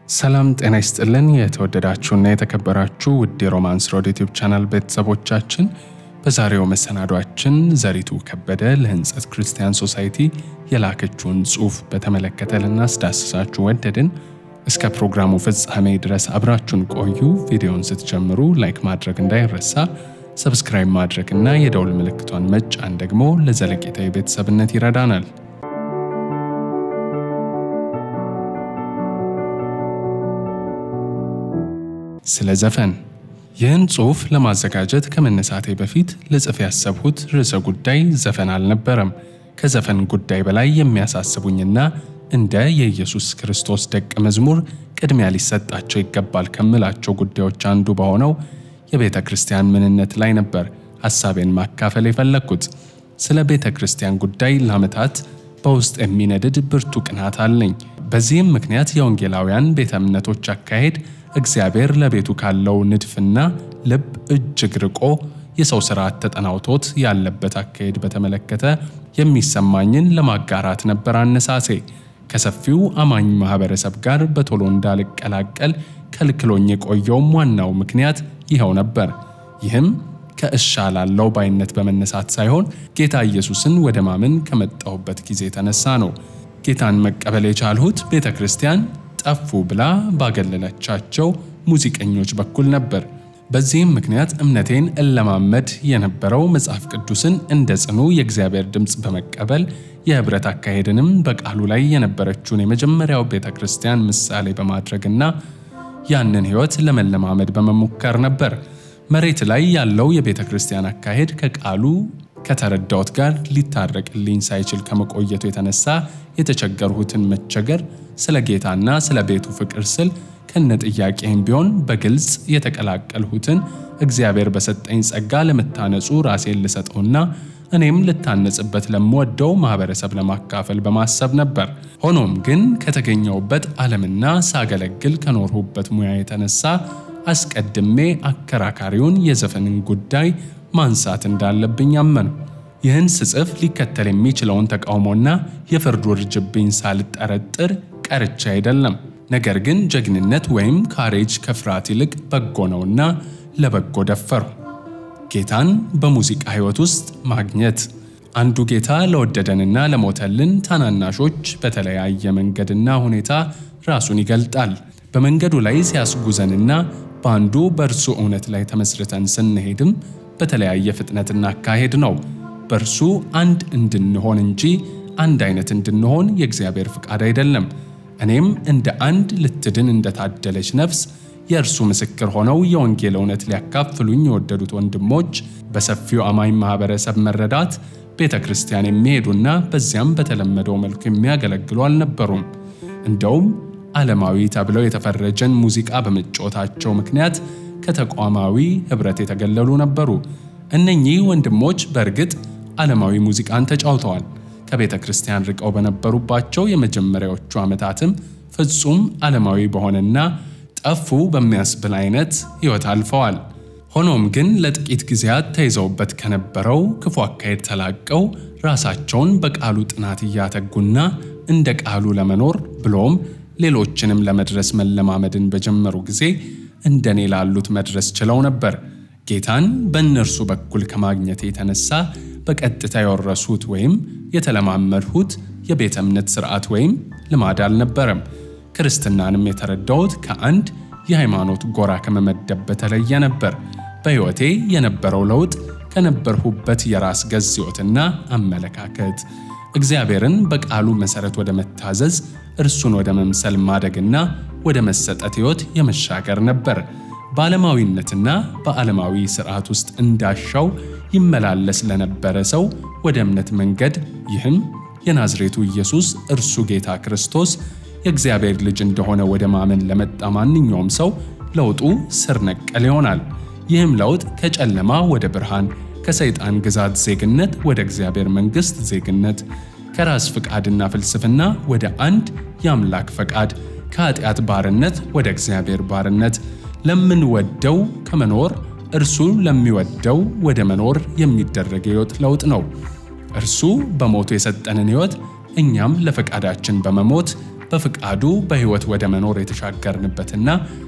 ሰላም ጤና ይስጥልን። የተወደዳችሁና የተከበራችሁ ውድ የሮማንስ ሮድ ዩቲዩብ ቻናል ቤተሰቦቻችን በዛሬው መሰናዷችን ዘሪቱ ከበደ ለሕንጸት ክርስቲያን ሶሳይቲ የላከችውን ጽሑፍ በተመለከተ ልናስዳስሳችሁ ወደድን። እስከ ፕሮግራሙ ፍጻሜ ድረስ አብራችሁን ቆዩ። ቪዲዮውን ስትጀምሩ ላይክ ማድረግ እንዳይረሳ፣ ሰብስክራይብ ማድረግና የደውል ምልክቷን መጫን ደግሞ ለዘለቄታዊ ቤተሰብነት ይረዳናል። ስለ ዘፈን ይህን ጽሑፍ ለማዘጋጀት ከመነሳቴ በፊት ልጽፍ ያሰብሁት ርዕሰ ጉዳይ ዘፈን አልነበረም። ከዘፈን ጉዳይ በላይ የሚያሳስቡኝና እንደ የኢየሱስ ክርስቶስ ደቀ መዝሙር ቅድሚያ ሊሰጣቸው ይገባል ከምላቸው ጉዳዮች አንዱ በሆነው የቤተ ክርስቲያን ምንነት ላይ ነበር ሐሳቤን ማካፈል የፈለግኩት። ስለ ቤተ ክርስቲያን ጉዳይ ለዓመታት በውስጥ የሚነድድ ብርቱ ቅናት አለኝ። በዚህም ምክንያት የወንጌላውያን ቤተ እምነቶች አካሄድ እግዚአብሔር ለቤቱ ካለው ንድፍና ልብ እጅግ ርቆ የሰው ሥርዓት ተጠናውቶት ያለበት አካሄድ በተመለከተ የሚሰማኝን ለማጋራት ነበር አነሳሴ። ከሰፊው አማኝ ማኅበረሰብ ጋር በቶሎ እንዳልቀላቀል ከልክሎኝ የቆየውም ዋናው ምክንያት ይኸው ነበር። ይህም ከእሻላለው ባይነት በመነሳት ሳይሆን ጌታ ኢየሱስን ወደ ማመን ከመጣሁበት ጊዜ የተነሳ ነው። ጌታን መቀበል የቻልሁት ቤተ ክርስቲያን ጠፉ ብላ ባገለለቻቸው ሙዚቀኞች በኩል ነበር። በዚህም ምክንያት እምነቴን እለማመድ የነበረው መጽሐፍ ቅዱስን እንደ ጽኑ የእግዚአብሔር ድምፅ በመቀበል የኅብረት አካሄድንም በቃሉ ላይ የነበረችውን የመጀመሪያው ቤተ ክርስቲያን ምሳሌ በማድረግና ያንን ሕይወት ለመለማመድ በመሞከር ነበር። መሬት ላይ ያለው የቤተ ክርስቲያን አካሄድ ከቃሉ ከተረዳሁት ጋር ሊታረቅልኝ ሳይችል ከመቆየቱ የተነሳ የተቸገርሁትን መቸገር ስለ ጌታና ስለ ቤቱ ፍቅር ስል ከነ ጥያቄም ቢሆን በግልጽ የተቀላቀልሁትን እግዚአብሔር በሰጠኝ ጸጋ ለመታነጹ ራሴን ልሰጠውና እኔም ልታነጽበት ለምወደው ማህበረሰብ ለማካፈል በማሰብ ነበር። ሆኖም ግን ከተገኘውበት ዓለምና ሳገለግል ከኖርሁበት ሙያ የተነሳ አስቀድሜ አከራካሪውን የዘፈንን ጉዳይ ማንሳት እንዳለብኝ አመኑ። ይህን ስጽፍ ሊከተል የሚችለውን ተቃውሞና የፍርድ ውርጅብኝ ሳልጠረጥር ቀርቻ አይደለም። ነገር ግን ጀግንነት ወይም ካሬጅ ከፍርሃት ይልቅ በጎ ነውና ለበጎ ደፈሩ። ጌታን በሙዚቃ ሕይወት ውስጥ ማግኘት አንዱ ጌታ ለወደደንና ለሞተልን ታናናሾች በተለያየ መንገድና ሁኔታ ራሱን ይገልጣል። በመንገዱ ላይ ሲያስጉዘንና በአንዱ በእርሱ እውነት ላይ ተመስርተን ስንሄድም በተለያየ ፍጥነትና አካሄድ ነው። በእርሱ አንድ እንድንሆን እንጂ አንድ አይነት እንድንሆን የእግዚአብሔር ፍቃድ አይደለም። እኔም እንደ አንድ ልትድን እንደታደለች ነፍስ የእርሱ ምስክር ሆነው የወንጌል እውነት ሊያካፍሉኝ የወደዱት ወንድሞች በሰፊው አማኝ ማኅበረሰብ መረዳት ቤተ ክርስቲያን የሚሄዱና በዚያም በተለመደው መልኩ የሚያገለግሉ አልነበሩም። እንደውም ዓለማዊ ተብለው የተፈረጀን ሙዚቃ በመጫወታቸው ምክንያት ከተቋማዊ ኅብረት የተገለሉ ነበሩ። እነኚህ ወንድሞች በእርግጥ ዓለማዊ ሙዚቃን ተጫውተዋል። ከቤተ ክርስቲያን ርቀው በነበሩባቸው የመጀመሪያዎቹ ዓመታትም ፍጹም ዓለማዊ በሆነና ጠፉ በሚያስብል አይነት ሕይወት አልፈዋል። ሆኖም ግን ለጥቂት ጊዜያት ተይዘውበት ከነበረው ክፉ አካሄድ ተላቀው ራሳቸውን በቃሉ ጥናት እያተጉና እንደ ቃሉ ለመኖር ብሎም ሌሎችንም ለመድረስ መለማመድን በጀመሩ ጊዜ እንደኔ ላሉት መድረስ ችለው ነበር። ጌታን በእነርሱ በኩል ከማግኘት የተነሳ በቀጥታ የወረሱት ወይም የተለማመድሁት የቤተ እምነት ሥርዓት ወይም ልማድ አልነበረም። ክርስትናንም የተረዳሁት ከአንድ የሃይማኖት ጎራ ከመመደብ በተለየ ነበር። በሕይወቴ የነበረው ለውጥ ከነበርሁበት የራስ ገዝ ሕይወትና አመለካከት እግዚአብሔርን በቃሉ መሠረት ወደ መታዘዝ እርሱን ወደ መምሰል ማደግና ወደ መሰጠት ሕይወት የመሻገር ነበር። በዓለማዊነትና በዓለማዊ ሥርዓት ውስጥ እንዳሻው ይመላለስ ለነበረ ሰው ወደ እምነት መንገድ ይህም የናዝሬቱ ኢየሱስ እርሱ ጌታ ክርስቶስ የእግዚአብሔር ልጅ እንደሆነ ወደ ማመን ለመጣ ማንኛውም ሰው ለውጡ ስር ነቀል ይሆናል። ይህም ለውጥ ከጨለማ ወደ ብርሃን፣ ከሰይጣን ግዛት ዜግነት ወደ እግዚአብሔር መንግሥት ዜግነት፣ ከራስ ፍቃድና ፍልስፍና ወደ አንድ የአምላክ ፈቃድ፣ ከኃጢአት ባርነት ወደ እግዚአብሔር ባርነት ለምንወደው ከመኖር እርሱ ለሚወደው ወደ መኖር የሚደረግ የሕይወት ለውጥ ነው። እርሱ በሞቱ የሰጠንን ሕይወት እኛም ለፈቃዳችን በመሞት በፍቃዱ በሕይወት ወደ መኖር የተሻገርንበትና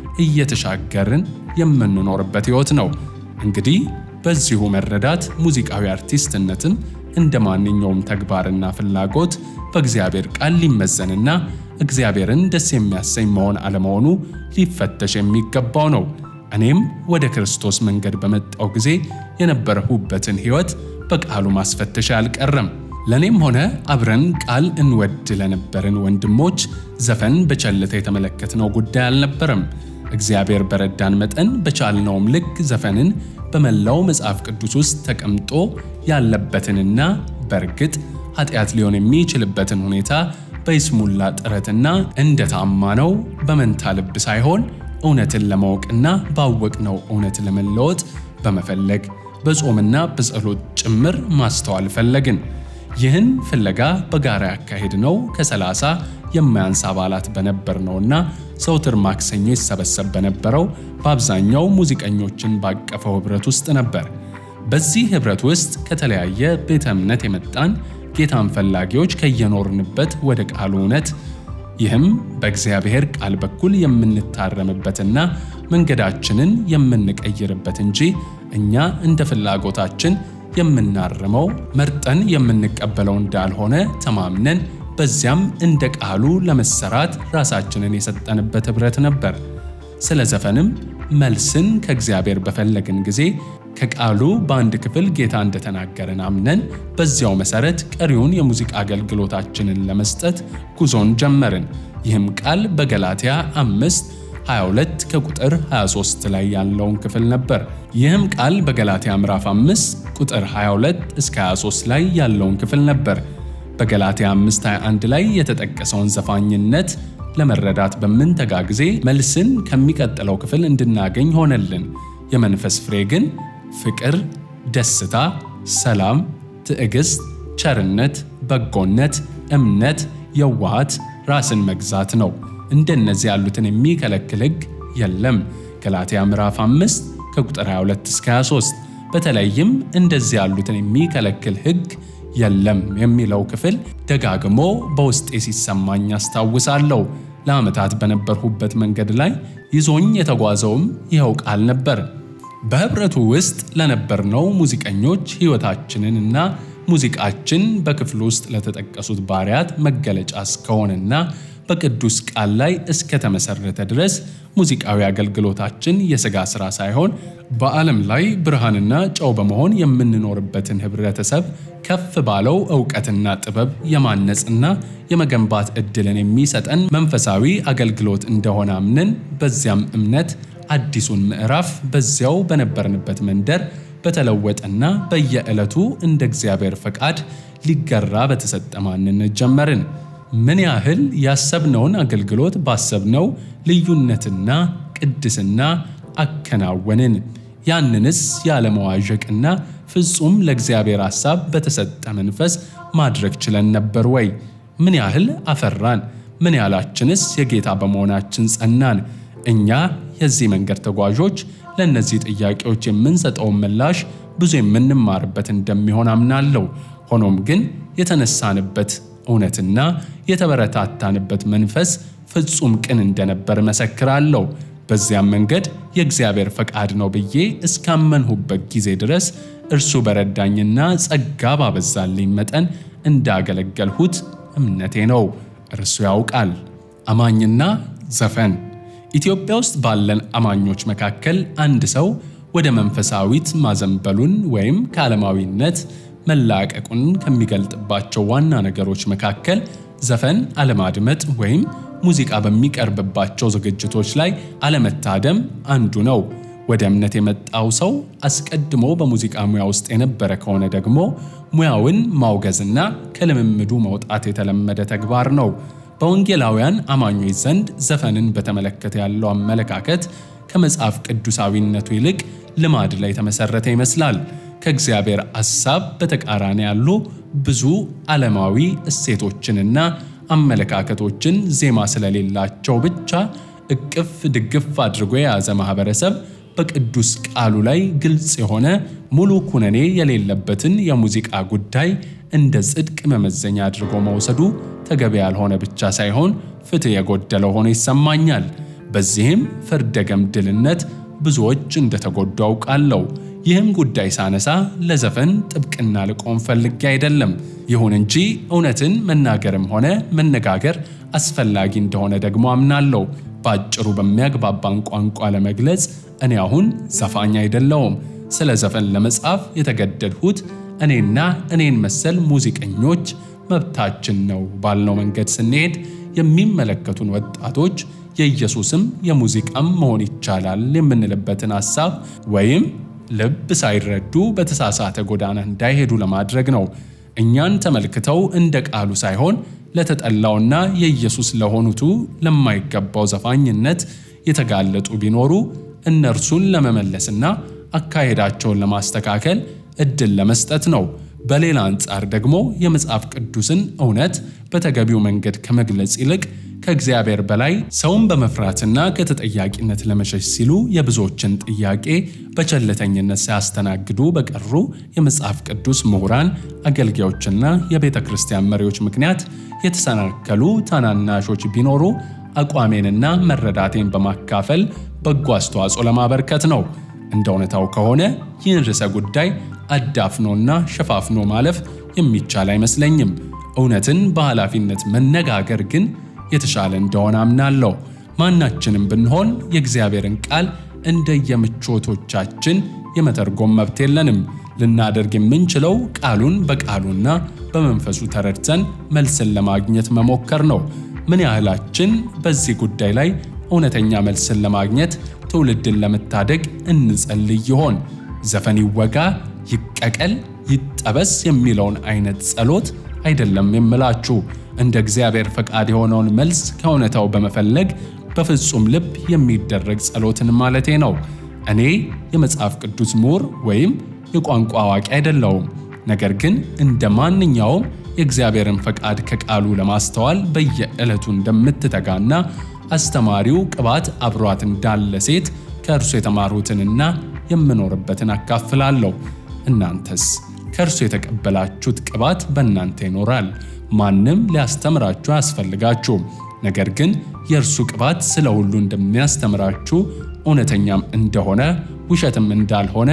እየተሻገርን የምንኖርበት ሕይወት ነው። እንግዲህ በዚሁ መረዳት ሙዚቃዊ አርቲስትነትም እንደ ማንኛውም ተግባርና ፍላጎት በእግዚአብሔር ቃል ሊመዘንና እግዚአብሔርን ደስ የሚያሰኝ መሆን አለመሆኑ ሊፈተሽ የሚገባው ነው። እኔም ወደ ክርስቶስ መንገድ በመጣው ጊዜ የነበረሁበትን ሕይወት በቃሉ ማስፈተሽ አልቀረም። ለእኔም ሆነ አብረን ቃል እንወድ ለነበርን ወንድሞች ዘፈን በቸልታ የተመለከትነው ጉዳይ አልነበረም። እግዚአብሔር በረዳን መጠን በቻልነውም ልክ ዘፈንን በመላው መጽሐፍ ቅዱስ ውስጥ ተቀምጦ ያለበትንና በእርግጥ ኃጢአት ሊሆን የሚችልበትን ሁኔታ በይስሙላ ጥረትና እንደታማነው በመንታ ልብ ሳይሆን እውነትን ለማወቅና ባወቅነው እውነት ለመለወጥ በመፈለግ በጾምና በጸሎት ጭምር ማስተዋል ፈለግን። ይህን ፍለጋ በጋራ ያካሄድነው ከሰላሳ የማያንስ አባላት በነበርነውና ዘውትር ማክሰኞ ይሰበሰብ በነበረው በአብዛኛው ሙዚቀኞችን ባቀፈው ኅብረት ውስጥ ነበር። በዚህ ኅብረት ውስጥ ከተለያየ ቤተ እምነት የመጣን ጌታን ፈላጊዎች ከየኖርንበት ወደ ቃሉ እውነት ይህም በእግዚአብሔር ቃል በኩል የምንታረምበትና መንገዳችንን የምንቀይርበት እንጂ እኛ እንደ ፍላጎታችን የምናርመው መርጠን የምንቀበለው እንዳልሆነ ተማምነን በዚያም እንደ ቃሉ ለመሰራት ራሳችንን የሰጠንበት ኅብረት ነበር። ስለ ዘፈንም መልስን ከእግዚአብሔር በፈለግን ጊዜ ከቃሉ በአንድ ክፍል ጌታ እንደተናገረን አምነን በዚያው መሠረት ቀሪውን የሙዚቃ አገልግሎታችንን ለመስጠት ጉዞን ጀመርን። ይህም ቃል በገላትያ አምስት 22 ከቁጥር 23 ላይ ያለውን ክፍል ነበር። ይህም ቃል በገላትያ ምዕራፍ 5 ቁጥር 22 እስከ 23 ላይ ያለውን ክፍል ነበር። በገላትያ 5:21 ላይ የተጠቀሰውን ዘፋኝነት ለመረዳት በምንተጋ ጊዜ መልስን ከሚቀጥለው ክፍል እንድናገኝ ሆነልን። የመንፈስ ፍሬ ግን ፍቅር፣ ደስታ፣ ሰላም፣ ትዕግስት፣ ቸርነት፣ በጎነት፣ እምነት፣ የዋሃት፣ ራስን መግዛት ነው። እንደነዚህ ያሉትን የሚከለክል ሕግ የለም። ገላትያ ምዕራፍ 5 ከቁጥር 22 እስከ 23 በተለይም እንደዚህ ያሉትን የሚከለክል ሕግ የለም የሚለው ክፍል ደጋግሞ በውስጤ ሲሰማኝ አስታውሳለሁ። ለዓመታት በነበርሁበት መንገድ ላይ ይዞኝ የተጓዘውም ይኸው ቃል ነበር። በኅብረቱ ውስጥ ለነበርነው ሙዚቀኞች ሕይወታችንን እና ሙዚቃችን በክፍሉ ውስጥ ለተጠቀሱት ባሪያት መገለጫ እስከሆነና በቅዱስ ቃል ላይ እስከተመሰረተ ድረስ ሙዚቃዊ አገልግሎታችን የሥጋ ሥራ ሳይሆን በዓለም ላይ ብርሃንና ጨው በመሆን የምንኖርበትን ኅብረተሰብ ከፍ ባለው ዕውቀትና ጥበብ የማነጽና የመገንባት ዕድልን የሚሰጠን መንፈሳዊ አገልግሎት እንደሆነ አምነን በዚያም እምነት አዲሱን ምዕራፍ በዚያው በነበርንበት መንደር በተለወጠና በየዕለቱ እንደ እግዚአብሔር ፈቃድ ሊገራ በተሰጠ ማንነት ጀመርን። ምን ያህል ያሰብነውን አገልግሎት ባሰብነው ልዩነትና ቅድስና አከናወንን። ያንንስ ያለመዋዠቅና ፍጹም ለእግዚአብሔር ሐሳብ በተሰጠ መንፈስ ማድረግ ችለን ነበር ወይ? ምን ያህል አፈራን? ምን ያህላችንስ የጌታ በመሆናችን ጸናን? እኛ የዚህ መንገድ ተጓዦች ለእነዚህ ጥያቄዎች የምንሰጠውን ምላሽ ብዙ የምንማርበት እንደሚሆን አምናለሁ። ሆኖም ግን የተነሳንበት እውነትና የተበረታታንበት መንፈስ ፍጹም ቅን እንደነበር መሰክራለሁ። በዚያም መንገድ የእግዚአብሔር ፈቃድ ነው ብዬ እስካመንሁበት ጊዜ ድረስ እርሱ በረዳኝና ጸጋ ባበዛልኝ መጠን እንዳገለገልሁት እምነቴ ነው። እርሱ ያውቃል። አማኝና ዘፈን ኢትዮጵያ ውስጥ ባለን አማኞች መካከል አንድ ሰው ወደ መንፈሳዊት ማዘንበሉን ወይም ከዓለማዊነት መላቀቁን ከሚገልጥባቸው ዋና ነገሮች መካከል ዘፈን አለማድመጥ ወይም ሙዚቃ በሚቀርብባቸው ዝግጅቶች ላይ አለመታደም አንዱ ነው። ወደ እምነት የመጣው ሰው አስቀድሞ በሙዚቃ ሙያ ውስጥ የነበረ ከሆነ ደግሞ ሙያውን ማውገዝና ከልምምዱ መውጣት የተለመደ ተግባር ነው። በወንጌላውያን አማኞች ዘንድ ዘፈንን በተመለከተ ያለው አመለካከት ከመጽሐፍ ቅዱሳዊነቱ ይልቅ ልማድ ላይ የተመሰረተ ይመስላል። ከእግዚአብሔር ሐሳብ በተቃራኒ ያሉ ብዙ ዓለማዊ እሴቶችንና አመለካከቶችን ዜማ ስለሌላቸው ብቻ እቅፍ ድግፍ አድርጎ የያዘ ማህበረሰብ በቅዱስ ቃሉ ላይ ግልጽ የሆነ ሙሉ ኩነኔ የሌለበትን የሙዚቃ ጉዳይ እንደ ጽድቅ መመዘኛ አድርጎ መውሰዱ ተገቢ ያልሆነ ብቻ ሳይሆን ፍትሕ የጎደለው ሆኖ ይሰማኛል። በዚህም ፍርደ ገምድልነት ብዙዎች እንደተጎዱ አውቃለሁ። ይህም ጉዳይ ሳነሳ ለዘፈን ጥብቅና ልቆም ፈልጌ አይደለም። ይሁን እንጂ እውነትን መናገርም ሆነ መነጋገር አስፈላጊ እንደሆነ ደግሞ አምናለሁ። በአጭሩ በሚያግባባን ቋንቋ ለመግለጽ እኔ አሁን ዘፋኝ አይደለውም። ስለ ዘፈን ለመጻፍ የተገደድሁት እኔና እኔን መሰል ሙዚቀኞች መብታችን ነው ባልነው መንገድ ስንሄድ የሚመለከቱን ወጣቶች የኢየሱስም የሙዚቃም መሆን ይቻላል የምንልበትን ሐሳብ ወይም ልብ ሳይረዱ በተሳሳተ ጎዳና እንዳይሄዱ ለማድረግ ነው። እኛን ተመልክተው እንደ ቃሉ ሳይሆን ለተጠላውና የኢየሱስ ለሆኑቱ ለማይገባው ዘፋኝነት የተጋለጡ ቢኖሩ እነርሱን ለመመለስና አካሄዳቸውን ለማስተካከል እድል ለመስጠት ነው። በሌላ አንጻር ደግሞ የመጽሐፍ ቅዱስን እውነት በተገቢው መንገድ ከመግለጽ ይልቅ ከእግዚአብሔር በላይ ሰውን በመፍራትና ከተጠያቂነት ለመሸሽ ሲሉ የብዙዎችን ጥያቄ በቸልተኝነት ሳያስተናግዱ በቀሩ የመጽሐፍ ቅዱስ ምሁራን፣ አገልጋዮችና የቤተ ክርስቲያን መሪዎች ምክንያት የተሰናከሉ ታናናሾች ቢኖሩ አቋሜንና መረዳቴን በማካፈል በጎ አስተዋጽኦ ለማበርከት ነው። እንደ እውነታው ከሆነ ይህን ርዕሰ ጉዳይ አዳፍኖና ሸፋፍኖ ማለፍ የሚቻል አይመስለኝም። እውነትን በኃላፊነት መነጋገር ግን የተሻለ እንደሆነ አምናለሁ። ማናችንም ብንሆን የእግዚአብሔርን ቃል እንደየምቾቶቻችን የመተርጎም መብት የለንም። ልናደርግ የምንችለው ቃሉን በቃሉና በመንፈሱ ተረድተን መልስን ለማግኘት መሞከር ነው። ምን ያህላችን በዚህ ጉዳይ ላይ እውነተኛ መልስን ለማግኘት ትውልድን ለመታደግ እንጸልይ ይሆን? ዘፈን ይወጋ፣ ይቀቀል፣ ይጠበስ የሚለውን አይነት ጸሎት አይደለም የምላችሁ። እንደ እግዚአብሔር ፈቃድ የሆነውን መልስ ከእውነታው በመፈለግ በፍጹም ልብ የሚደረግ ጸሎትን ማለቴ ነው። እኔ የመጽሐፍ ቅዱስ ምሁር ወይም የቋንቋ አዋቂ አይደለውም። ነገር ግን እንደ ማንኛውም የእግዚአብሔርን ፈቃድ ከቃሉ ለማስተዋል በየዕለቱ እንደምትተጋና አስተማሪው ቅባት አብሯት እንዳለ ሴት ከእርሱ የተማሩትንና የምኖርበትን አካፍላለሁ። እናንተስ ከእርሱ የተቀበላችሁት ቅባት በእናንተ ይኖራል። ማንም ሊያስተምራችሁ አያስፈልጋችሁም። ነገር ግን የእርሱ ቅባት ስለ ሁሉ እንደሚያስተምራችሁ እውነተኛም እንደሆነ ውሸትም እንዳልሆነ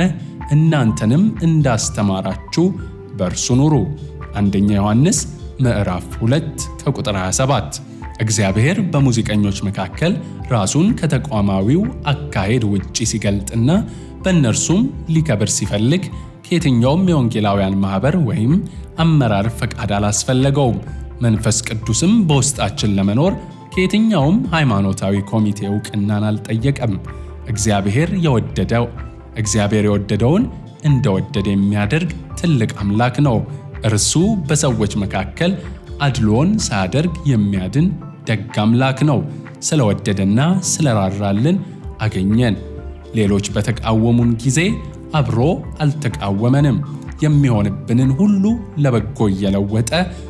እናንተንም እንዳስተማራችሁ በእርሱ ኑሩ። አንደኛ ዮሐንስ ምዕራፍ 2 ከቁጥር 27። እግዚአብሔር በሙዚቀኞች መካከል ራሱን ከተቋማዊው አካሄድ ውጪ ሲገልጥና በእነርሱም ሊከብር ሲፈልግ ከየትኛውም የወንጌላውያን ማኅበር ወይም አመራር ፈቃድ አላስፈለገውም። መንፈስ ቅዱስም በውስጣችን ለመኖር ከየትኛውም ሃይማኖታዊ ኮሚቴ እውቅናን አልጠየቀም። እግዚአብሔር የወደደው እግዚአብሔር የወደደውን እንደወደደ የሚያደርግ ትልቅ አምላክ ነው። እርሱ በሰዎች መካከል አድሎን ሳያደርግ የሚያድን ደግ አምላክ ነው። ስለወደደና ስለራራልን አገኘን። ሌሎች በተቃወሙን ጊዜ አብሮ አልተቃወመንም። የሚሆንብንን ሁሉ ለበጎ እየለወጠ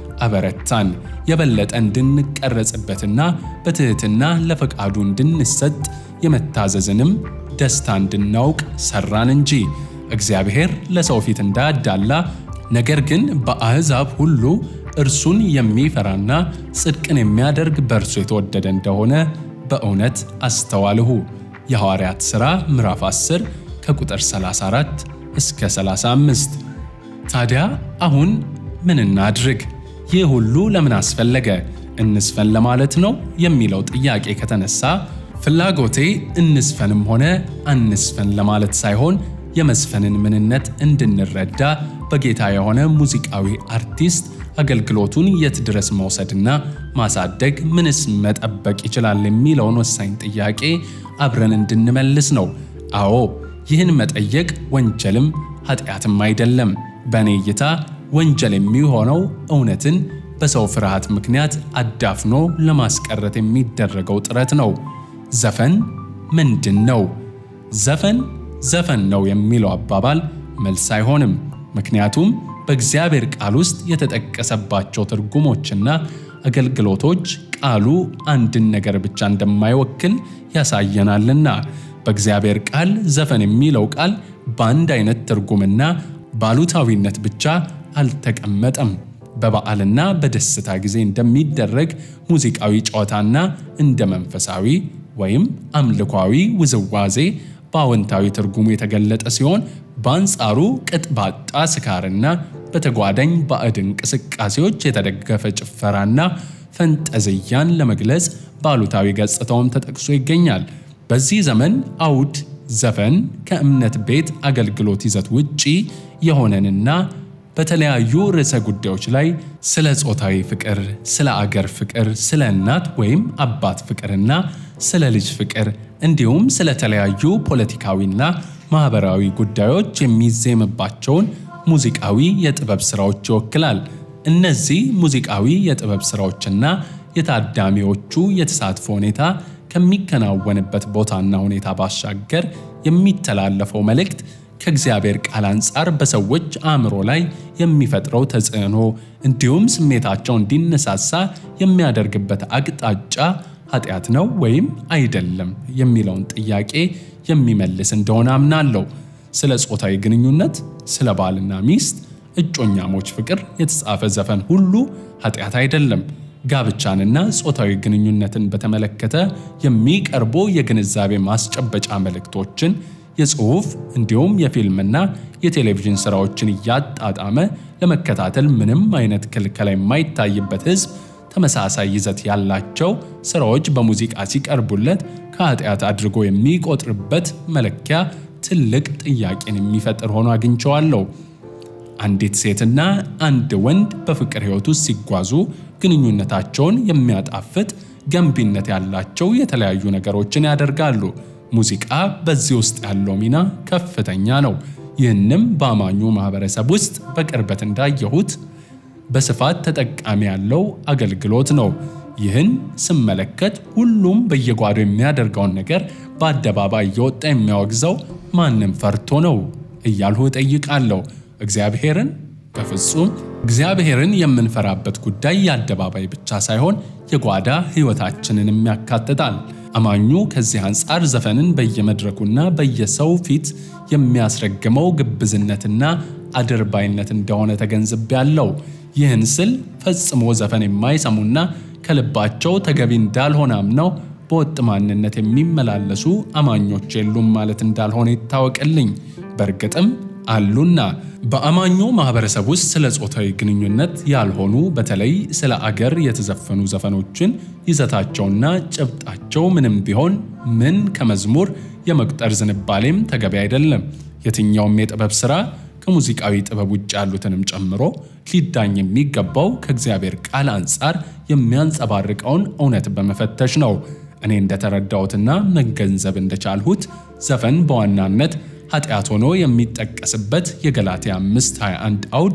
አበረታን። የበለጠ እንድንቀረጽበትና በትሕትና ለፈቃዱ እንድንሰጥ የመታዘዝንም ደስታ እንድናውቅ ሰራን እንጂ እግዚአብሔር ለሰው ፊት እንዳያዳላ ነገር ግን በአሕዛብ ሁሉ እርሱን የሚፈራና ጽድቅን የሚያደርግ በእርሱ የተወደደ እንደሆነ በእውነት አስተዋልሁ። የሐዋርያት ሥራ ምዕራፍ 10 ከቁጥር 34 እስከ 35። ታዲያ አሁን ምን እናድርግ? ይህ ሁሉ ለምን አስፈለገ? እንስፈን ለማለት ነው የሚለው ጥያቄ ከተነሳ ፍላጎቴ እንስፈንም ሆነ አንስፈን ለማለት ሳይሆን የመዝፈንን ምንነት እንድንረዳ በጌታ የሆነ ሙዚቃዊ አርቲስት አገልግሎቱን የት ድረስ መውሰድና ማሳደግ ምንስ መጠበቅ ይችላል የሚለውን ወሳኝ ጥያቄ አብረን እንድንመልስ ነው። አዎ ይህን መጠየቅ ወንጀልም ኃጢአትም አይደለም። በእኔ እይታ ወንጀል የሚሆነው እውነትን በሰው ፍርሃት ምክንያት አዳፍኖ ለማስቀረት የሚደረገው ጥረት ነው። ዘፈን ምንድን ነው? ዘፈን ዘፈን ነው የሚለው አባባል መልስ አይሆንም። ምክንያቱም በእግዚአብሔር ቃል ውስጥ የተጠቀሰባቸው ትርጉሞችና አገልግሎቶች ቃሉ አንድን ነገር ብቻ እንደማይወክል ያሳየናልና በእግዚአብሔር ቃል ዘፈን የሚለው ቃል በአንድ አይነት ትርጉምና ባሉታዊነት ብቻ አልተቀመጠም። በበዓልና በደስታ ጊዜ እንደሚደረግ ሙዚቃዊ ጨዋታና እንደ መንፈሳዊ ወይም አምልኳዊ ውዝዋዜ በአዎንታዊ ትርጉሙ የተገለጠ ሲሆን በአንጻሩ ቅጥ ባጣ ስካርና በተጓዳኝ ባዕድ እንቅስቃሴዎች የተደገፈ ጭፈራና ፈንጠዝያን ለመግለጽ በአሉታዊ ገጽታውም ተጠቅሶ ይገኛል። በዚህ ዘመን አውድ ዘፈን ከእምነት ቤት አገልግሎት ይዘት ውጪ የሆነንና በተለያዩ ርዕሰ ጉዳዮች ላይ ስለ ጾታዊ ፍቅር፣ ስለ አገር ፍቅር፣ ስለ እናት ወይም አባት ፍቅርና ስለ ልጅ ፍቅር እንዲሁም ስለ ተለያዩ ፖለቲካዊና ማህበራዊ ጉዳዮች የሚዜምባቸውን ሙዚቃዊ የጥበብ ስራዎች ይወክላል። እነዚህ ሙዚቃዊ የጥበብ ስራዎችና የታዳሚዎቹ የተሳትፎ ሁኔታ ከሚከናወንበት ቦታና ሁኔታ ባሻገር የሚተላለፈው መልእክት ከእግዚአብሔር ቃል አንጻር በሰዎች አእምሮ ላይ የሚፈጥረው ተጽዕኖ እንዲሁም ስሜታቸው እንዲነሳሳ የሚያደርግበት አቅጣጫ ኃጢአት ነው ወይም አይደለም የሚለውን ጥያቄ የሚመልስ እንደሆነ አምናለሁ። ስለ ጾታዊ ግንኙነት፣ ስለ ባልና ሚስት እጮኛሞች ፍቅር የተጻፈ ዘፈን ሁሉ ኃጢአት አይደለም። ጋብቻንና ጾታዊ ግንኙነትን በተመለከተ የሚቀርቡ የግንዛቤ ማስጨበጫ መልእክቶችን የጽሑፍ እንዲሁም የፊልምና የቴሌቪዥን ስራዎችን እያጣጣመ ለመከታተል ምንም አይነት ክልከላ የማይታይበት ሕዝብ ተመሳሳይ ይዘት ያላቸው ስራዎች በሙዚቃ ሲቀርቡለት ከኃጢአት አድርጎ የሚቆጥርበት መለኪያ ትልቅ ጥያቄን የሚፈጥር ሆኖ አግኝቸዋለሁ። አንዲት ሴትና አንድ ወንድ በፍቅር ሕይወት ውስጥ ሲጓዙ ግንኙነታቸውን የሚያጣፍጥ ገንቢነት ያላቸው የተለያዩ ነገሮችን ያደርጋሉ። ሙዚቃ በዚህ ውስጥ ያለው ሚና ከፍተኛ ነው። ይህንም በአማኙ ማህበረሰብ ውስጥ በቅርበት እንዳየሁት በስፋት ተጠቃሚ ያለው አገልግሎት ነው። ይህን ስመለከት ሁሉም በየጓዶ የሚያደርገውን ነገር በአደባባይ እየወጣ የሚያወግዘው ማንም ፈርቶ ነው እያልሁ እጠይቃለሁ። እግዚአብሔርን በፍጹም እግዚአብሔርን የምንፈራበት ጉዳይ የአደባባይ ብቻ ሳይሆን የጓዳ ሕይወታችንንም ያካትታል። አማኙ ከዚህ አንጻር ዘፈንን በየመድረኩና በየሰው ፊት የሚያስረግመው ግብዝነትና አድርባይነት እንደሆነ ተገንዝቤያለሁ። ይህን ስል ፈጽሞ ዘፈን የማይሰሙና ከልባቸው ተገቢ እንዳልሆነ አምነው በወጥ ማንነት የሚመላለሱ አማኞች የሉም ማለት እንዳልሆነ ይታወቅልኝ። በእርግጥም አሉና በአማኙ ማህበረሰብ ውስጥ ስለ ጾታዊ ግንኙነት ያልሆኑ በተለይ ስለ አገር የተዘፈኑ ዘፈኖችን ይዘታቸውና ጭብጣቸው ምንም ቢሆን ምን ከመዝሙር የመቁጠር ዝንባሌም ተገቢ አይደለም። የትኛውም የጥበብ ሥራ ከሙዚቃዊ ጥበብ ውጭ ያሉትንም ጨምሮ ሊዳኝ የሚገባው ከእግዚአብሔር ቃል አንጻር የሚያንጸባርቀውን እውነት በመፈተሽ ነው። እኔ እንደተረዳሁትና መገንዘብ እንደቻልሁት ዘፈን በዋናነት ኃጢአት ሆኖ የሚጠቀስበት የገላትያ 5:21 አውድ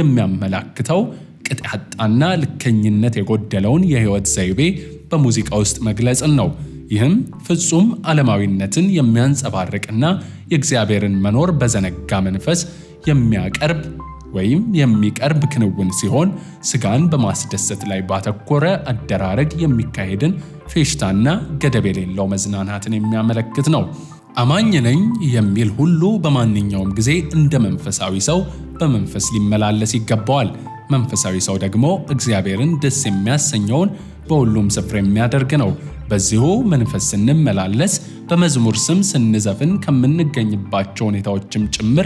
የሚያመላክተው ቅጥ ያጣና ልከኝነት የጎደለውን የሕይወት ዘይቤ በሙዚቃ ውስጥ መግለጽን ነው። ይህም ፍጹም ዓለማዊነትን የሚያንጸባርቅና የእግዚአብሔርን መኖር በዘነጋ መንፈስ የሚያቀርብ ወይም የሚቀርብ ክንውን ሲሆን ስጋን በማስደሰት ላይ ባተኮረ አደራረግ የሚካሄድን ፌሽታና ገደብ የሌለው መዝናናትን የሚያመለክት ነው። አማኝ ነኝ የሚል ሁሉ በማንኛውም ጊዜ እንደ መንፈሳዊ ሰው በመንፈስ ሊመላለስ ይገባዋል። መንፈሳዊ ሰው ደግሞ እግዚአብሔርን ደስ የሚያሰኘውን በሁሉም ስፍራ የሚያደርግ ነው። በዚሁ መንፈስ ስንመላለስ በመዝሙር ስም ስንዘፍን ከምንገኝባቸው ሁኔታዎችም ጭምር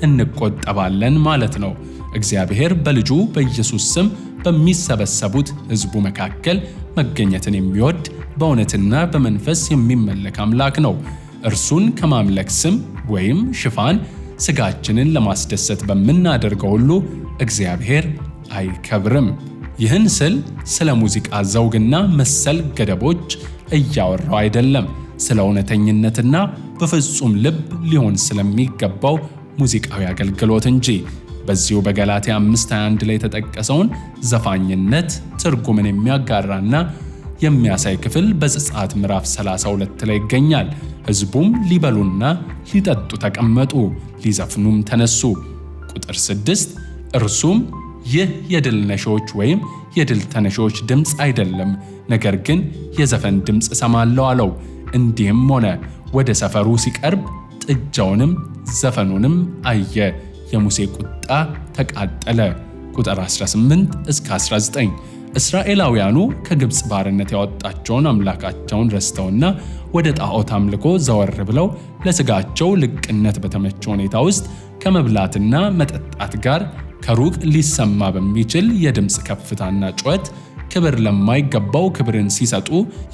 እንቆጠባለን ማለት ነው። እግዚአብሔር በልጁ በኢየሱስ ስም በሚሰበሰቡት ሕዝቡ መካከል መገኘትን የሚወድ በእውነትና በመንፈስ የሚመለክ አምላክ ነው። እርሱን ከማምለክ ስም ወይም ሽፋን ስጋችንን ለማስደሰት በምናደርገው ሁሉ እግዚአብሔር አይከብርም። ይህን ስል ስለ ሙዚቃ ዘውግና መሰል ገደቦች እያወራው አይደለም። ስለ እውነተኝነትና በፍጹም ልብ ሊሆን ስለሚገባው ሙዚቃዊ አገልግሎት እንጂ። በዚሁ በገላትያ 5:21 ላይ የተጠቀሰውን ዘፋኝነት ትርጉምን የሚያጋራና የሚያሳይ ክፍል በዘጸአት ምዕራፍ 32 ላይ ይገኛል። ሕዝቡም ሊበሉና ሊጠጡ ተቀመጡ፣ ሊዘፍኑም ተነሱ። ቁጥር 6 እርሱም ይህ የድል ነሾች ወይም የድል ተነሾች ድምፅ አይደለም፣ ነገር ግን የዘፈን ድምፅ እሰማለሁ አለው። እንዲህም ሆነ ወደ ሰፈሩ ሲቀርብ ጥጃውንም ዘፈኑንም አየ፣ የሙሴ ቁጣ ተቃጠለ። ቁጥር 18 እስከ 19 እስራኤላውያኑ ከግብፅ ባርነት ያወጣቸውን አምላካቸውን ረስተውና ወደ ጣዖት አምልኮ ዘወር ብለው ለሥጋቸው ልቅነት በተመቸ ሁኔታ ውስጥ ከመብላትና መጠጣት ጋር ከሩቅ ሊሰማ በሚችል የድምፅ ከፍታና ጩኸት ክብር ለማይገባው ክብርን ሲሰጡ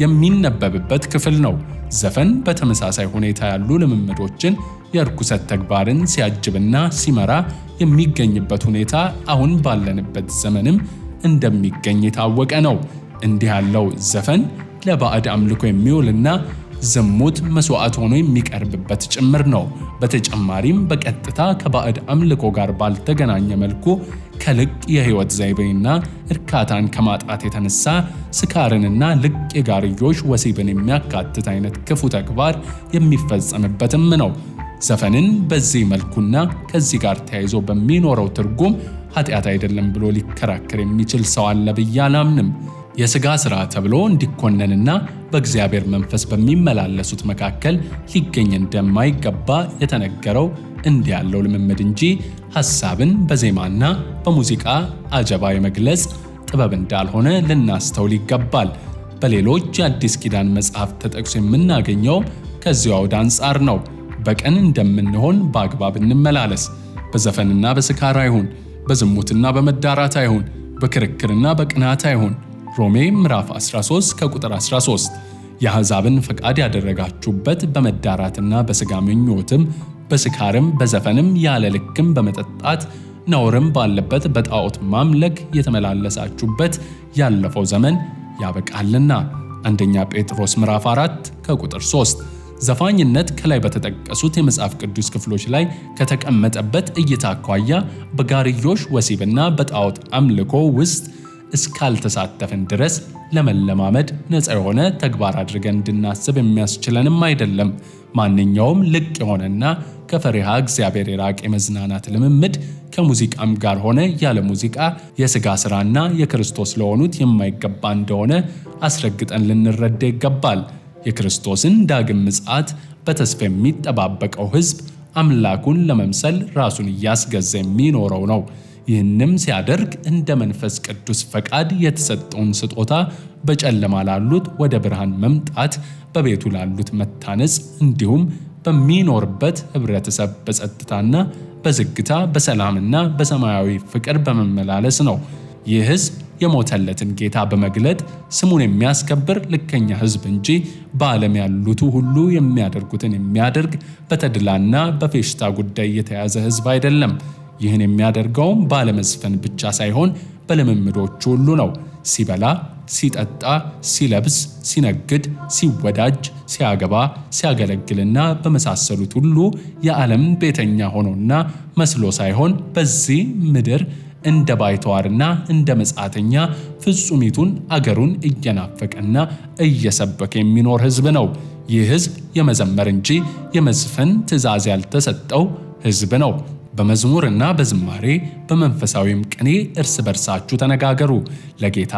የሚነበብበት ክፍል ነው። ዘፈን በተመሳሳይ ሁኔታ ያሉ ልምምዶችን የርኩሰት ተግባርን ሲያጅብና ሲመራ የሚገኝበት ሁኔታ አሁን ባለንበት ዘመንም እንደሚገኝ የታወቀ ነው። እንዲህ ያለው ዘፈን ለባዕድ አምልኮ የሚውልና ዝሙት መስዋዕት ሆኖ የሚቀርብበት ጭምር ነው። በተጨማሪም በቀጥታ ከባዕድ አምልኮ ጋር ባልተገናኘ መልኩ ከልቅ የሕይወት ዘይቤና እርካታን ከማጣት የተነሳ ስካርንና ልቅ የጋርዮሽ ወሲብን የሚያካትት አይነት ክፉ ተግባር የሚፈጸምበትም ነው። ዘፈንን በዚህ መልኩና ከዚህ ጋር ተያይዞ በሚኖረው ትርጉም ኃጢአት አይደለም ብሎ ሊከራከር የሚችል ሰው አለ ብዬ አላምንም። የሥጋ ሥራ ተብሎ እንዲኮነንና በእግዚአብሔር መንፈስ በሚመላለሱት መካከል ሊገኝ እንደማይገባ የተነገረው እንዲህ ያለው ልምምድ እንጂ ሐሳብን በዜማና በሙዚቃ አጀባ የመግለጽ ጥበብ እንዳልሆነ ልናስተውል ይገባል። በሌሎች የአዲስ ኪዳን መጽሐፍ ተጠቅሶ የምናገኘው ከዚሁ አውድ አንጻር ነው። በቀን እንደምንሆን በአግባብ እንመላለስ። በዘፈንና በስካር አይሁን፣ በዝሙትና በመዳራት አይሁን፣ በክርክርና በቅናት አይሁን። ሮሜ ምዕራፍ 13 ከቁጥር 13 የአሕዛብን ፈቃድ ያደረጋችሁበት በመዳራትና በሥጋ ምኞትም በስካርም በዘፈንም ያለ ልክም በመጠጣት ነውርም ባለበት በጣዖት ማምለክ የተመላለሳችሁበት ያለፈው ዘመን ያበቃልና። አንደኛ ጴጥሮስ ምዕራፍ 4 ከቁጥር 3 ዘፋኝነት ከላይ በተጠቀሱት የመጽሐፍ ቅዱስ ክፍሎች ላይ ከተቀመጠበት እይታ አኳያ በጋርዮሽ ወሲብና በጣዖት አምልኮ ውስጥ እስካልተሳተፍን ድረስ ለመለማመድ ነፃ የሆነ ተግባር አድርገን እንድናስብ የሚያስችለንም አይደለም። ማንኛውም ልቅ የሆነና ከፈሪሃ እግዚአብሔር የራቀ የመዝናናት ልምምድ ከሙዚቃም ጋር ሆነ ያለ ሙዚቃ የሥጋ ሥራና የክርስቶስ ለሆኑት የማይገባ እንደሆነ አስረግጠን ልንረዳ ይገባል። የክርስቶስን ዳግም ምጽአት በተስፋ የሚጠባበቀው ሕዝብ አምላኩን ለመምሰል ራሱን እያስገዛ የሚኖረው ነው። ይህንም ሲያደርግ እንደ መንፈስ ቅዱስ ፈቃድ የተሰጠውን ስጦታ በጨለማ ላሉት ወደ ብርሃን መምጣት፣ በቤቱ ላሉት መታነጽ፣ እንዲሁም በሚኖርበት ኅብረተሰብ በጸጥታና በዝግታ በሰላምና በሰማያዊ ፍቅር በመመላለስ ነው። ይህ ሕዝብ የሞተለትን ጌታ በመግለጥ ስሙን የሚያስከብር ልከኛ ሕዝብ እንጂ በዓለም ያሉቱ ሁሉ የሚያደርጉትን የሚያደርግ በተድላና በፌሽታ ጉዳይ የተያዘ ሕዝብ አይደለም። ይህን የሚያደርገውም ባለመዝፈን ብቻ ሳይሆን በልምምዶቹ ሁሉ ነው። ሲበላ፣ ሲጠጣ፣ ሲለብስ፣ ሲነግድ፣ ሲወዳጅ፣ ሲያገባ፣ ሲያገለግልና በመሳሰሉት ሁሉ የዓለም ቤተኛ ሆኖና መስሎ ሳይሆን በዚህ ምድር እንደ ባይተዋርና እንደ መጻተኛ ፍጹሚቱን አገሩን እየናፈቀና እየሰበከ የሚኖር ሕዝብ ነው። ይህ ሕዝብ የመዘመር እንጂ የመዝፈን ትእዛዝ ያልተሰጠው ሕዝብ ነው። በመዝሙርና በዝማሬ በመንፈሳዊም ቅኔ እርስ በርሳችሁ ተነጋገሩ፣ ለጌታ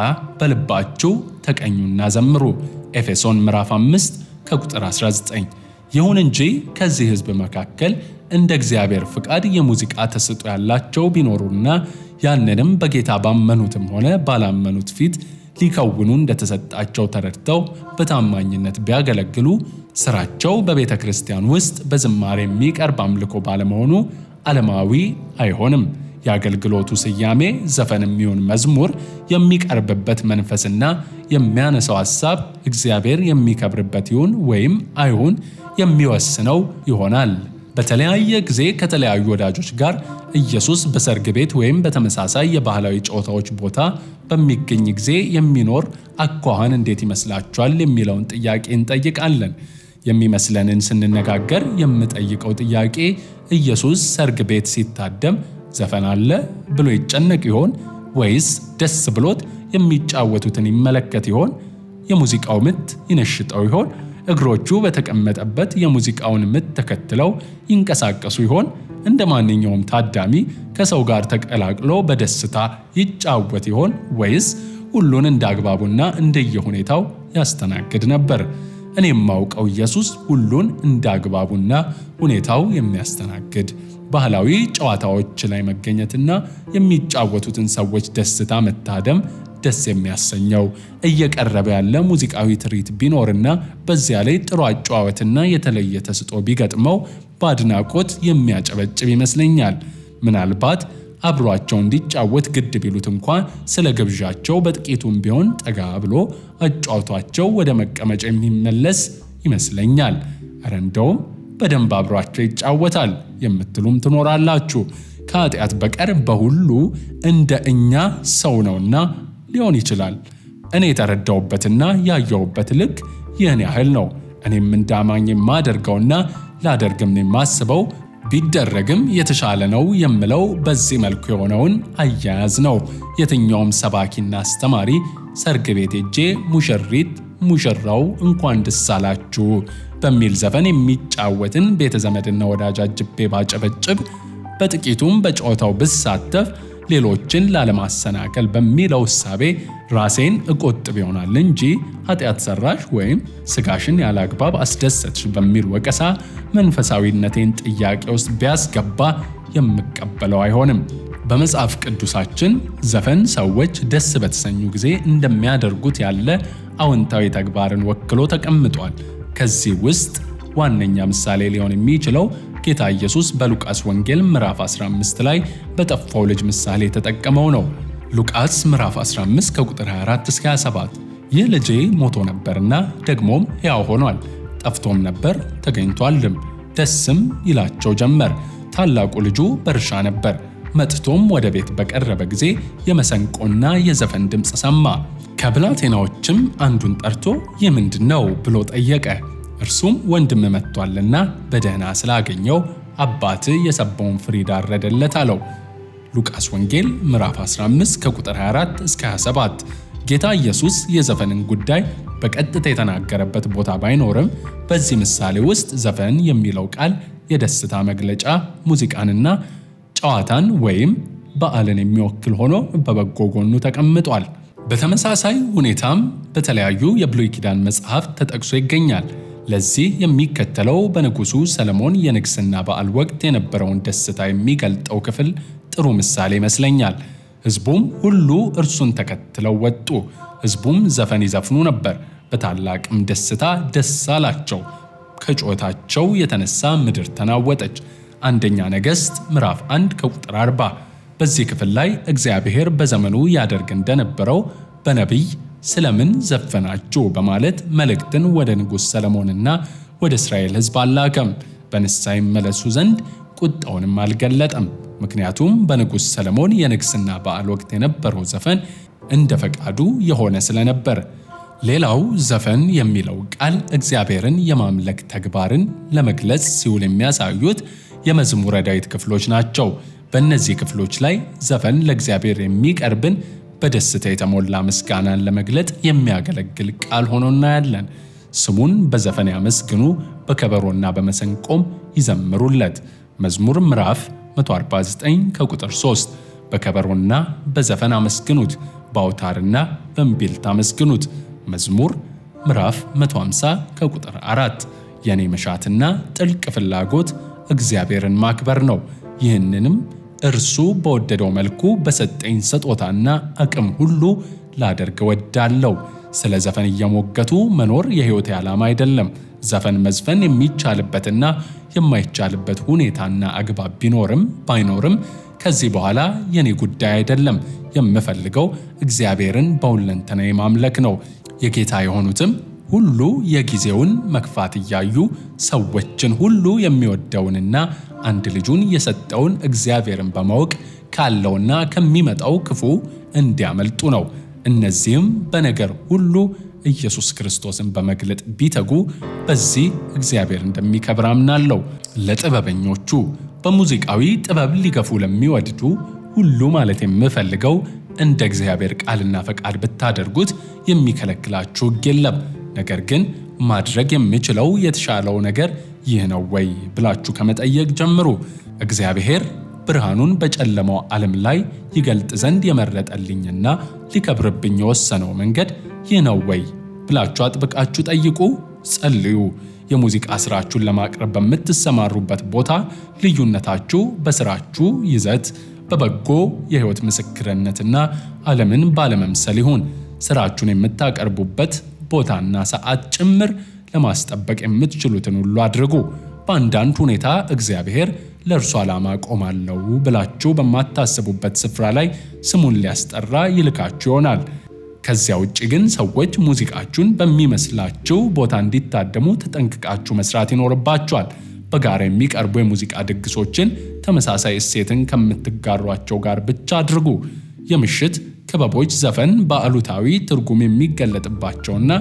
በልባችሁ ተቀኙና ዘምሩ። ኤፌሶን ምዕራፍ 5 ከቁጥር 19። ይሁን እንጂ ከዚህ ሕዝብ መካከል እንደ እግዚአብሔር ፍቃድ የሙዚቃ ተሰጥኦ ያላቸው ቢኖሩና ያንንም በጌታ ባመኑትም ሆነ ባላመኑት ፊት ሊከውኑ እንደተሰጣቸው ተረድተው በታማኝነት ቢያገለግሉ ስራቸው በቤተ ክርስቲያን ውስጥ በዝማሬ የሚቀርብ አምልኮ ባለመሆኑ ዓለማዊ አይሆንም። የአገልግሎቱ ስያሜ ዘፈን የሚሆን መዝሙር የሚቀርብበት መንፈስና የሚያነሳው ሐሳብ እግዚአብሔር የሚከብርበት ይሁን ወይም አይሁን የሚወስነው ይሆናል። በተለያየ ጊዜ ከተለያዩ ወዳጆች ጋር ኢየሱስ በሰርግ ቤት ወይም በተመሳሳይ የባህላዊ ጨዋታዎች ቦታ በሚገኝ ጊዜ የሚኖር አኳኋን እንዴት ይመስላችኋል? የሚለውን ጥያቄ እንጠይቃለን። የሚመስለንን ስንነጋገር የምጠይቀው ጥያቄ ኢየሱስ ሰርግ ቤት ሲታደም ዘፈን አለ ብሎ ይጨነቅ ይሆን ወይስ ደስ ብሎት የሚጫወቱትን ይመለከት ይሆን? የሙዚቃው ምት ይነሽጠው ይሆን? እግሮቹ በተቀመጠበት የሙዚቃውን ምት ተከትለው ይንቀሳቀሱ ይሆን? እንደ ማንኛውም ታዳሚ ከሰው ጋር ተቀላቅሎ በደስታ ይጫወት ይሆን? ወይስ ሁሉን እንደ አግባቡና እንደየሁኔታው ያስተናግድ ነበር? እኔ የማውቀው ኢየሱስ ሁሉን እንደ አግባቡና ሁኔታው የሚያስተናግድ ባህላዊ ጨዋታዎች ላይ መገኘትና የሚጫወቱትን ሰዎች ደስታ መታደም ደስ የሚያሰኘው እየቀረበ ያለ ሙዚቃዊ ትርኢት ቢኖርና በዚያ ላይ ጥሩ አጨዋወትና የተለየ ተስጦ ቢገጥመው በአድናቆት የሚያጨበጭብ ይመስለኛል። ምናልባት አብሯቸው እንዲጫወት ግድ ቢሉት እንኳ ስለ ግብዣቸው በጥቂቱም ቢሆን ጠጋ ብሎ አጫውቷቸው ወደ መቀመጫ የሚመለስ ይመስለኛል። እረ እንደውም በደንብ አብሯቸው ይጫወታል የምትሉም ትኖራላችሁ። ከኃጢአት በቀር በሁሉ እንደ እኛ ሰው ነውና ሊሆን ይችላል። እኔ የተረዳውበትና ያየውበት ልክ ይህን ያህል ነው። እኔም እንዳማኝ የማደርገውና ላደርግም የማስበው ቢደረግም የተሻለ ነው የምለው በዚህ መልኩ የሆነውን አያያዝ ነው። የትኛውም ሰባኪና አስተማሪ ሰርግ ቤት ሄጄ ሙሽሪት ሙሽራው እንኳን ደስ አላችሁ በሚል ዘፈን የሚጫወትን ቤተ ዘመድና ወዳጅ አጅቤ ባጨበጭብ በጥቂቱም በጨዋታው ብሳተፍ ሌሎችን ላለማሰናከል በሚለው እሳቤ ራሴን እቆጥብ ይሆናል እንጂ ኃጢአት ሰራሽ ወይም ስጋሽን ያለ አግባብ አስደሰትሽ በሚል ወቀሳ መንፈሳዊነቴን ጥያቄ ውስጥ ቢያስገባ የምቀበለው አይሆንም። በመጽሐፍ ቅዱሳችን ዘፈን ሰዎች ደስ በተሰኙ ጊዜ እንደሚያደርጉት ያለ አዎንታዊ ተግባርን ወክሎ ተቀምጧል። ከዚህ ውስጥ ዋነኛ ምሳሌ ሊሆን የሚችለው ጌታ ኢየሱስ በሉቃስ ወንጌል ምዕራፍ 15 ላይ በጠፋው ልጅ ምሳሌ የተጠቀመው ነው። ሉቃስ ምዕራፍ 15 ከቁጥር 24 እስከ 27 ይህ ልጄ ሞቶ ነበርና ደግሞም ሕያው ሆኗል፣ ጠፍቶም ነበር ተገኝቷልም፣ ደስም ይላቸው ጀመር። ታላቁ ልጁ በእርሻ ነበር። መጥቶም ወደ ቤት በቀረበ ጊዜ የመሰንቆና የዘፈን ድምፅ ሰማ። ከብላቴናዎችም አንዱን ጠርቶ ይህ ምንድን ነው ብሎ ጠየቀ። እርሱም ወንድም መጥቷልና በደህና ስላገኘው አባት የሰባውን ፍሪዳ አረደለት አለው። ሉቃስ ወንጌል ምዕራፍ 15 ከቁጥር 24 እስከ 27። ጌታ ኢየሱስ የዘፈንን ጉዳይ በቀጥታ የተናገረበት ቦታ ባይኖርም በዚህ ምሳሌ ውስጥ ዘፈን የሚለው ቃል የደስታ መግለጫ ሙዚቃንና ጨዋታን ወይም በዓልን የሚወክል ሆኖ በበጎ ጎኑ ተቀምጧል። በተመሳሳይ ሁኔታም በተለያዩ የብሉይ ኪዳን መጽሐፍት ተጠቅሶ ይገኛል። ለዚህ የሚከተለው በንጉሡ ሰለሞን የንግሥና በዓል ወቅት የነበረውን ደስታ የሚገልጠው ክፍል ጥሩ ምሳሌ ይመስለኛል። ሕዝቡም ሁሉ እርሱን ተከትለው ወጡ። ሕዝቡም ዘፈን ይዘፍኑ ነበር፣ በታላቅም ደስታ ደስ አላቸው። ከጩኸታቸው የተነሳ ምድር ተናወጠች። አንደኛ ነገሥት ምዕራፍ 1 ከቁጥር 40። በዚህ ክፍል ላይ እግዚአብሔር በዘመኑ ያደርግ እንደነበረው በነቢይ ስለምን ዘፈናችሁ በማለት መልእክትን ወደ ንጉሥ ሰለሞንና ወደ እስራኤል ሕዝብ አላከም። በንስሐ ይመለሱ ዘንድ ቁጣውንም አልገለጠም። ምክንያቱም በንጉሥ ሰለሞን የንግሥና በዓል ወቅት የነበረው ዘፈን እንደ ፈቃዱ የሆነ ስለነበር። ሌላው ዘፈን የሚለው ቃል እግዚአብሔርን የማምለክ ተግባርን ለመግለጽ ሲውል የሚያሳዩት የመዝሙረ ዳዊት ክፍሎች ናቸው። በእነዚህ ክፍሎች ላይ ዘፈን ለእግዚአብሔር የሚቀርብን በደስታ የተሞላ ምስጋናን ለመግለጥ የሚያገለግል ቃል ሆኖ እናያለን። ስሙን በዘፈን ያመስግኑ፣ በከበሮና በመሰንቆም ይዘምሩለት። መዝሙር ምዕራፍ 149 ከቁጥር 3 በከበሮና በዘፈን አመስግኑት፣ በአውታርና በእምቢልታ አመስግኑት። መዝሙር ምዕራፍ 150 ከቁጥር 4 የኔ መሻትና ጥልቅ ፍላጎት እግዚአብሔርን ማክበር ነው። ይህንንም እርሱ በወደደው መልኩ በሰጠኝ ስጦታና አቅም ሁሉ ላደርግ እወዳለሁ። ስለ ዘፈን እየሞገቱ መኖር የሕይወቴ ዓላማ አይደለም። ዘፈን መዝፈን የሚቻልበትና የማይቻልበት ሁኔታና አግባብ ቢኖርም ባይኖርም ከዚህ በኋላ የኔ ጉዳይ አይደለም። የምፈልገው እግዚአብሔርን በሁለንተናዬ ማምለክ ነው። የጌታ የሆኑትም ሁሉ የጊዜውን መክፋት እያዩ ሰዎችን ሁሉ የሚወደውንና አንድ ልጁን የሰጠውን እግዚአብሔርን በማወቅ ካለውና ከሚመጣው ክፉ እንዲያመልጡ ነው። እነዚህም በነገር ሁሉ ኢየሱስ ክርስቶስን በመግለጥ ቢተጉ በዚህ እግዚአብሔር እንደሚከብር አምናለሁ። ለጥበበኞቹ በሙዚቃዊ ጥበብ ሊገፉ ለሚወድዱ ሁሉ ማለት የምፈልገው እንደ እግዚአብሔር ቃልና ፈቃድ ብታደርጉት የሚከለክላችሁ ሕግ የለም። ነገር ግን ማድረግ የምችለው የተሻለው ነገር ይህ ነው ወይ ብላችሁ ከመጠየቅ ጀምሩ። እግዚአብሔር ብርሃኑን በጨለማው ዓለም ላይ ይገልጥ ዘንድ የመረጠልኝና ሊከብርብኝ የወሰነው መንገድ ይህ ነው ወይ ብላችሁ አጥብቃችሁ ጠይቁ፣ ጸልዩ። የሙዚቃ ስራችሁን ለማቅረብ በምትሰማሩበት ቦታ ልዩነታችሁ በስራችሁ ይዘት፣ በበጎ የህይወት ምስክርነትና ዓለምን ባለመምሰል ይሁን። ስራችሁን የምታቀርቡበት ቦታና ሰዓት ጭምር ለማስጠበቅ የምትችሉትን ሁሉ አድርጉ። በአንዳንድ ሁኔታ እግዚአብሔር ለእርሱ ዓላማ ቆማለሁ ብላችሁ በማታስቡበት ስፍራ ላይ ስሙን ሊያስጠራ ይልካችሁ ይሆናል። ከዚያ ውጭ ግን ሰዎች ሙዚቃችሁን በሚመስላችሁ ቦታ እንዲታደሙ ተጠንቅቃችሁ መስራት ይኖርባችኋል። በጋራ የሚቀርቡ የሙዚቃ ድግሶችን ተመሳሳይ እሴትን ከምትጋሯቸው ጋር ብቻ አድርጉ። የምሽት ክበቦች ዘፈን በአሉታዊ ትርጉም የሚገለጥባቸውና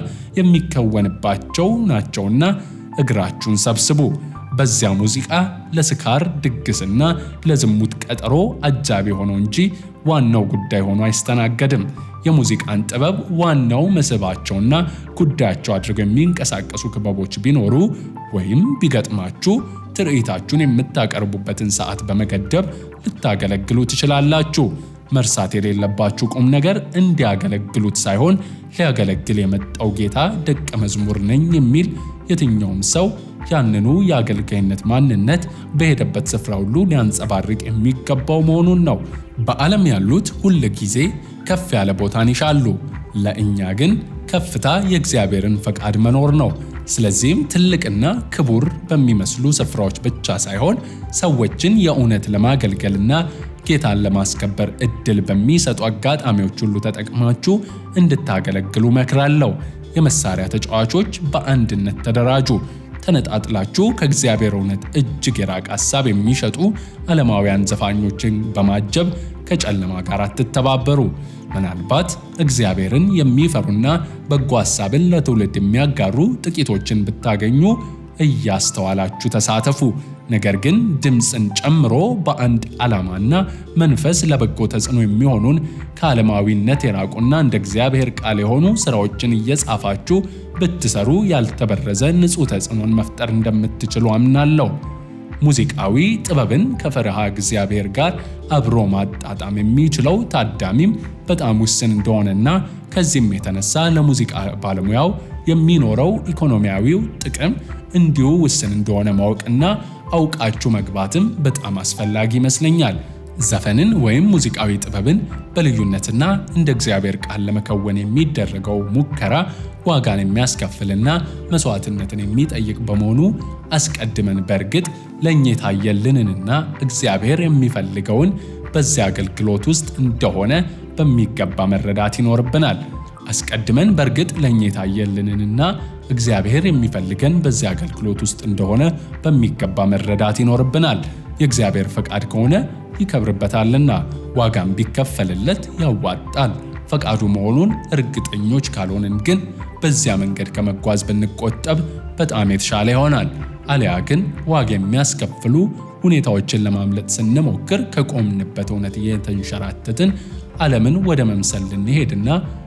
የሚከወንባቸው ናቸውና እግራችሁን ሰብስቡ። በዚያ ሙዚቃ ለስካር ድግስና ለዝሙት ቀጠሮ አጃቢ ሆኖ እንጂ ዋናው ጉዳይ ሆኖ አይስተናገድም። የሙዚቃን ጥበብ ዋናው መስህባቸውና ጉዳያቸው አድርገው የሚንቀሳቀሱ ክበቦች ቢኖሩ ወይም ቢገጥማችሁ ትርኢታችሁን የምታቀርቡበትን ሰዓት በመገደብ ልታገለግሉ ትችላላችሁ። መርሳት የሌለባችሁ ቁም ነገር እንዲያገለግሉት ሳይሆን ሊያገለግል የመጣው ጌታ ደቀ መዝሙር ነኝ የሚል የትኛውም ሰው ያንኑ የአገልጋይነት ማንነት በሄደበት ስፍራ ሁሉ ሊያንጸባርቅ የሚገባው መሆኑን ነው። በዓለም ያሉት ሁል ጊዜ ከፍ ያለ ቦታን ይሻሉ። ለእኛ ግን ከፍታ የእግዚአብሔርን ፈቃድ መኖር ነው። ስለዚህም ትልቅና ክቡር በሚመስሉ ስፍራዎች ብቻ ሳይሆን ሰዎችን የእውነት ለማገልገልና ጌታን ለማስከበር እድል በሚሰጡ አጋጣሚዎች ሁሉ ተጠቅማችሁ እንድታገለግሉ መክራለሁ። የመሳሪያ ተጫዋቾች በአንድነት ተደራጁ። ተነጣጥላችሁ ከእግዚአብሔር እውነት እጅግ የራቀ ሐሳብ የሚሸጡ ዓለማውያን ዘፋኞችን በማጀብ ከጨለማ ጋር አትተባበሩ። ምናልባት እግዚአብሔርን የሚፈሩና በጎ ሐሳብን ለትውልድ የሚያጋሩ ጥቂቶችን ብታገኙ እያስተዋላችሁ ተሳተፉ። ነገር ግን ድምፅን ጨምሮ በአንድ ዓላማና መንፈስ ለበጎ ተጽዕኖ የሚሆኑን ከዓለማዊነት የራቁና እንደ እግዚአብሔር ቃል የሆኑ ሥራዎችን እየጻፋችሁ ብትሰሩ ያልተበረዘ ንጹሕ ተጽዕኖን መፍጠር እንደምትችሉ አምናለሁ። ሙዚቃዊ ጥበብን ከፈሪሃ እግዚአብሔር ጋር አብሮ ማጣጣም የሚችለው ታዳሚም በጣም ውስን እንደሆነና ከዚህም የተነሳ ለሙዚቃ ባለሙያው የሚኖረው ኢኮኖሚያዊው ጥቅም እንዲሁ ውስን እንደሆነ ማወቅና አውቃችሁ መግባትም በጣም አስፈላጊ ይመስለኛል። ዘፈንን ወይም ሙዚቃዊ ጥበብን በልዩነትና እንደ እግዚአብሔር ቃል ለመከወን የሚደረገው ሙከራ ዋጋን የሚያስከፍልና መስዋዕትነትን የሚጠይቅ በመሆኑ አስቀድመን በእርግጥ ለእኛ የታየልንንና እግዚአብሔር የሚፈልገውን በዚያ አገልግሎት ውስጥ እንደሆነ በሚገባ መረዳት ይኖርብናል። አስቀድመን በእርግጥ ለእኛ የታየልንንና እግዚአብሔር የሚፈልገን በዚያ አገልግሎት ውስጥ እንደሆነ በሚገባ መረዳት ይኖርብናል። የእግዚአብሔር ፈቃድ ከሆነ ይከብርበታልና ዋጋም ቢከፈልለት ያዋጣል። ፈቃዱ መሆኑን እርግጠኞች ካልሆንን ግን በዚያ መንገድ ከመጓዝ ብንቆጠብ በጣም የተሻለ ይሆናል። አሊያ ግን ዋጋ የሚያስከፍሉ ሁኔታዎችን ለማምለጥ ስንሞክር ከቆምንበት እውነት እየተንሸራተትን ዓለምን ወደ መምሰል ልንሄድና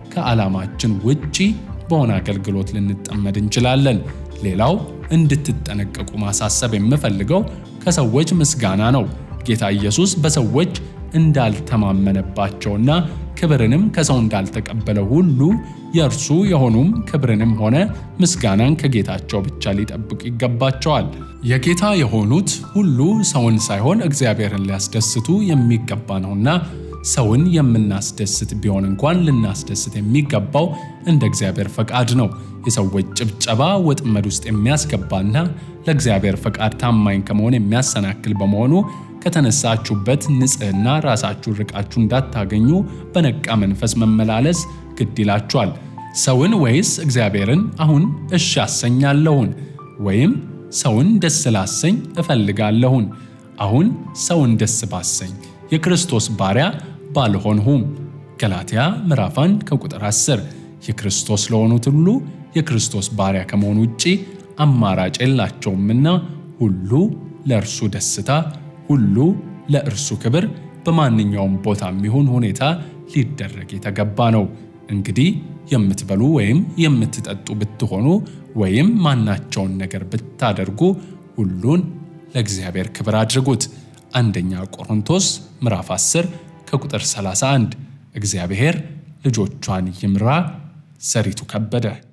ከዓላማችን ውጪ በሆነ አገልግሎት ልንጠመድ እንችላለን። ሌላው እንድትጠነቀቁ ማሳሰብ የምፈልገው ከሰዎች ምስጋና ነው። ጌታ ኢየሱስ በሰዎች እንዳልተማመነባቸውና ክብርንም ከሰው እንዳልተቀበለ ሁሉ የእርሱ የሆኑም ክብርንም ሆነ ምስጋናን ከጌታቸው ብቻ ሊጠብቁ ይገባቸዋል። የጌታ የሆኑት ሁሉ ሰውን ሳይሆን እግዚአብሔርን ሊያስደስቱ የሚገባ ነውና ሰውን የምናስደስት ቢሆን እንኳን ልናስደስት የሚገባው እንደ እግዚአብሔር ፈቃድ ነው። የሰዎች ጭብጨባ ወጥመድ ውስጥ የሚያስገባና ለእግዚአብሔር ፈቃድ ታማኝ ከመሆን የሚያሰናክል በመሆኑ ከተነሳችሁበት ንጽሕና ራሳችሁን ርቃችሁ እንዳታገኙ በነቃ መንፈስ መመላለስ ግድ ይላችኋል። ሰውን ወይስ እግዚአብሔርን አሁን እሺ አሰኛለሁን? ወይም ሰውን ደስ ላሰኝ እፈልጋለሁን? አሁን ሰውን ደስ ባሰኝ የክርስቶስ ባሪያ ባልሆንሁም። ገላትያ ምዕራፍ 1 ከቁጥር 10። የክርስቶስ ለሆኑት ሁሉ የክርስቶስ ባሪያ ከመሆኑ ውጪ አማራጭ የላቸውምና ሁሉ ለእርሱ ደስታ፣ ሁሉ ለእርሱ ክብር በማንኛውም ቦታ የሚሆን ሁኔታ ሊደረግ የተገባ ነው። እንግዲህ የምትበሉ ወይም የምትጠጡ ብትሆኑ ወይም ማናቸውን ነገር ብታደርጉ ሁሉን ለእግዚአብሔር ክብር አድርጉት። አንደኛ ቆሮንቶስ ምዕራፍ 10 ከቁጥር 31። እግዚአብሔር ልጆቿን ይምራ። ሰሪቱ ከበደ